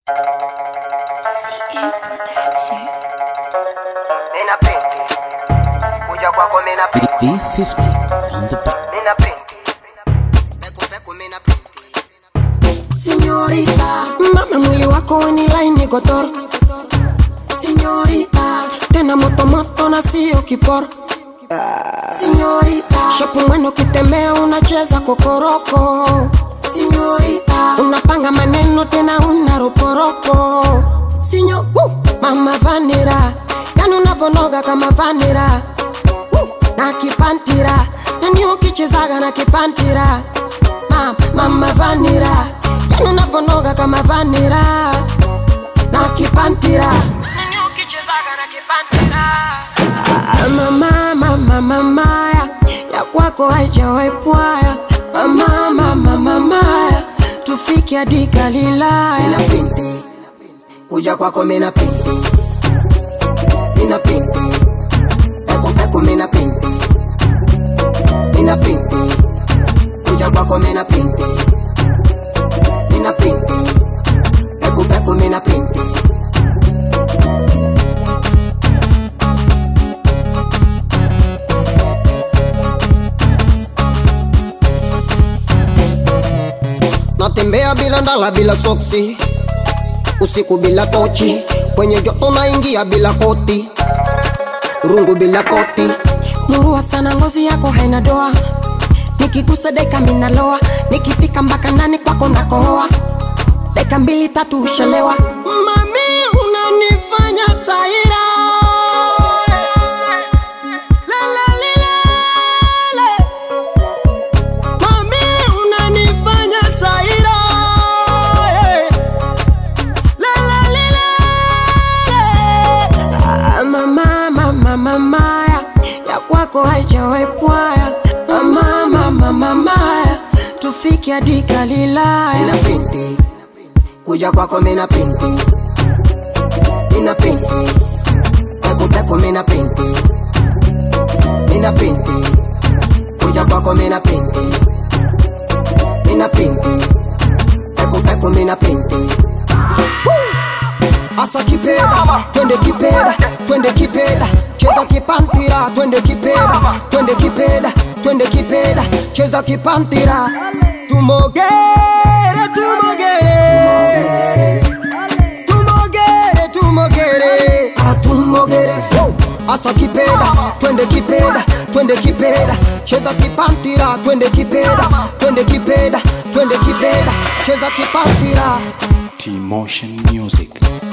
Mina pinti kuja kwako mina pinti V50 on the beat. mina pinti peku peku mina pinti Señorita, mama mwili wako ni laini gotoro. Señorita, tena moto moto na sio kiporo. Señorita, shapu mwendo kitembea unacheza kokoroko. Señorita, unapanga maneno tena una roporopo. Sinyo, woo, mama vanira, yani unavonoga kama vanira. Woo, na kipantira, nani ukichezaga na kipantira. Ma, mama vanira, yani unavonoga kama vanira. Na kipantira, nani ukichezaga na kipantira. Ah, mama mama mama ya, ya kwako haijawahi pwaya mama mama mama ya, tufike hadi Galilaya mina pinti kuja kwako mina pinti mina pinti peku peku mina pinti mina pinti kuja kwako mina pinti mina pinti peku peku mina pinti natembea bila ndala bila soksi usiku bila tochi kwenye joto naingia bila koti rungu bila poti murua sana ngozi yako haina doa nikigusa deka minaloa nikifika mpaka ndani kwako nakohoa deka mbili tatu ushalewa mami unanifanya taira Lelelelele. Mami unanifanya taira eh. Lelelelele. Ah, mama mama mama ya, ya kwako haijawahi pwaya mama mama mama ya, tufike hadi mina Galilaya pinti kuja kwako mina pinti mina pinti peku peku mina pinti mina pinti kuja kwako mina pinti mina pinti peku peku mina pinti asa kipeda twende kipeda twende kipeda cheza kipantira twende kipeda twende kipeda twende kipeda cheza kipantira tumogere tumogere tumogere tumogere atumogere asa kipeda twende kipeda twende kipeda cheza kipantira twende kipeda twende kipeda twende kipeda cheza kipantira T-Motion Music.